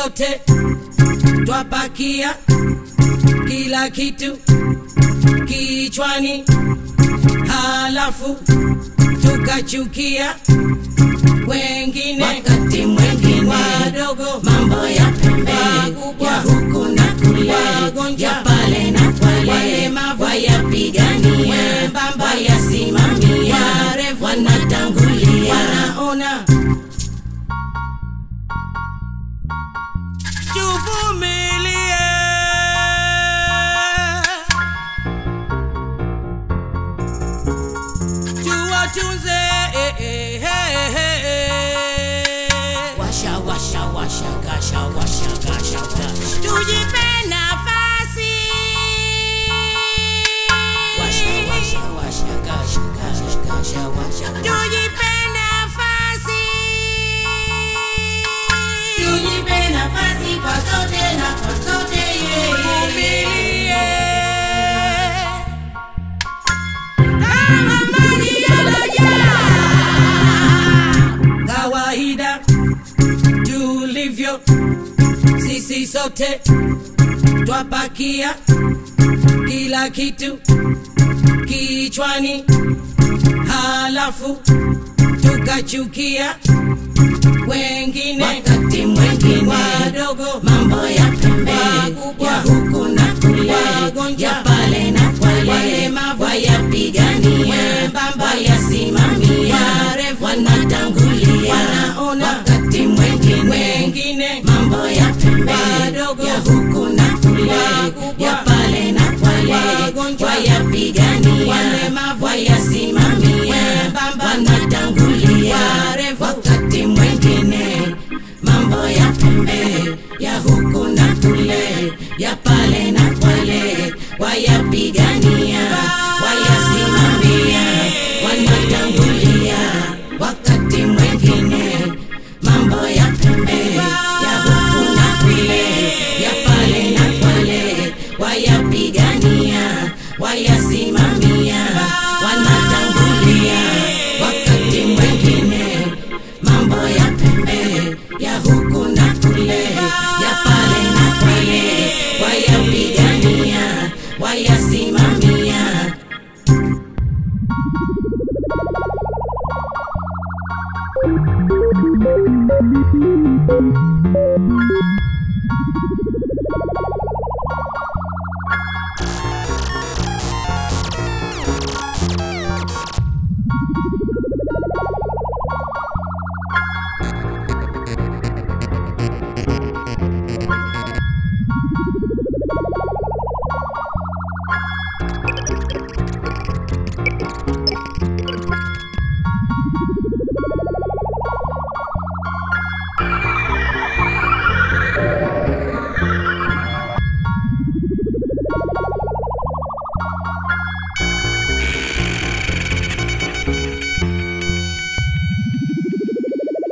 sote twapakia kila kitu kichwani, halafu tukachukia wengine, wakati mwengine wadogo mambo ya pembeni Wakubwa. ya huku na kule Wagonjwa. ya pale na kwale Walemavu. wayapigania Wembamba. wayasimamia Warefu. wanatangulia wanaona tuvumilie tuwatunze eh, eh, eh, eh, eh. washa washa washa gasha washa gasha gasha tujipe nafasi washa washa washa gasha gasha gasha washa tujipe nafasi tujipe nafasi kwa sote na kwa sote tuvumilie kama maji yanajaa kawaida tulivyo sisi sote twapakia kila kitu kichwani, halafu tukachukia wengine wakati mwengine wadogo mambo ya pembeni Wakubwa. ya huku na kule Wagonjwa. ya pale na kwale Walemavu. wayapigania